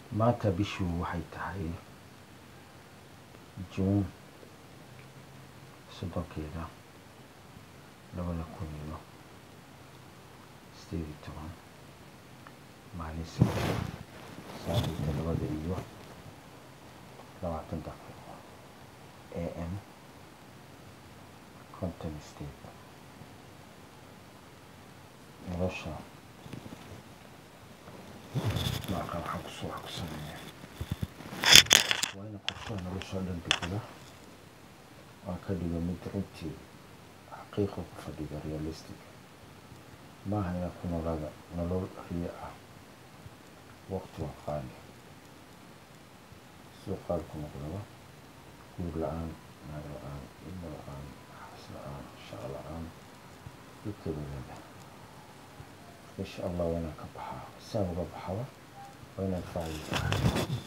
maanta bishuu waxay tahay juun soddonkeeda labada kun iyo sideed iyo toban maalin sabti saacii todobada iyo labaatan daqiiqo a m conton state nolosha maaqa waxaan kusoo wax ku sameeya waa ina qorshaha nolosha o dhan degada waan ka dhigo mid runtii xaqiiqa ku fadhiga realistic maaha inaad ku noolaada nolol riyo ah waqti waa qaali siduu qaali ku noqdaba guur la-aan naag la-aan ilmo la-aan xaas la-aan shaqo la-aan dhulkeeda leedahay insha allah waa inaan ka baxaa saan uga baxaba waa inaan faa'iida